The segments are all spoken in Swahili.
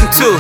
One, two.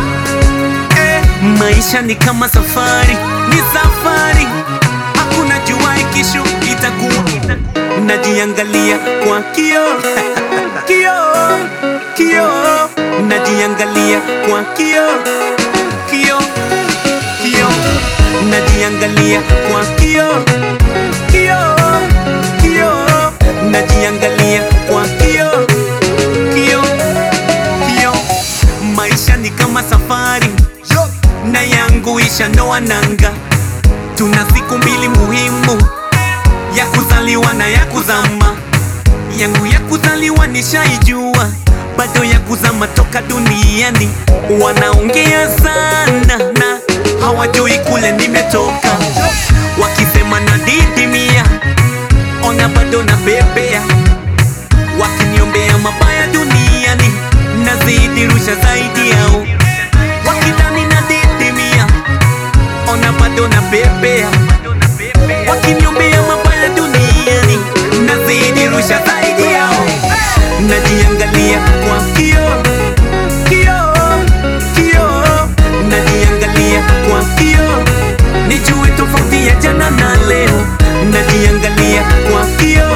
Eh, maisha ni kama safari, ni safari, hakuna jua kesho itakuwa. Najiangalia kwa kioo kioo kioo, najiangalia kwa kioo kioo kioo, najiangalia kwa kioo kioo kioo, najiangalia kwa kioo kioo kioo. Maisha ni kama safari na yangu ishanoa nanga. Tuna siku mbili muhimu, ya kuzaliwa na ya kuzama. Yangu ya kuzaliwa nishaijua, bado ya kuzama toka duniani. Wanaongea sana na hawajui kule nimetoka, wakisema nadidimia, ona bado na bebea, wakiniombea mabaya duniani, nazidi rusha zaidi yao, wakidhani nadidimia, ona bado na bebea, wakiniombea mabaya duniani, nazidi rusha zaidi yao, najiangalia kwa kioo kioo kioo, najiangalia kwa kioo, nijue tofauti ya jana na leo, najiangalia kwa kioo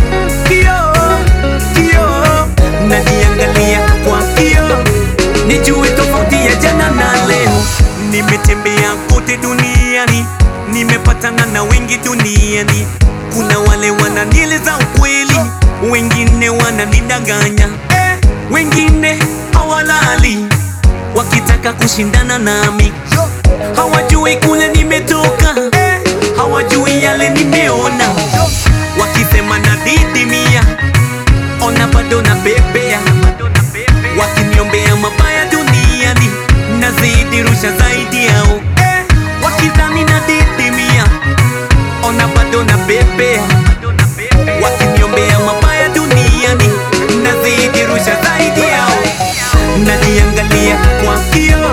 kioo kioo, najiangalia kwa kioo, nijue tofauti ya jana na leo. Nimetembea kote duniani, nimepatana na wengi duniani. Kuna wale wananieleza ukweli, wengine wananidanganya, eh, wengine hawalali wakitaka kushindana nami, hawajui kule nimetoka, eh, hawajui yale nimeona, wakisema nadidimia, ona bado na bebea, wakiniombea mabaya duniani, nazidi rusha zaidi yao, eh, wakidhani nadidimia, ona bado na bebea, wakiniombea mabaya duniani, nazidi rusha zaidi yao, najiangalia kwa kioo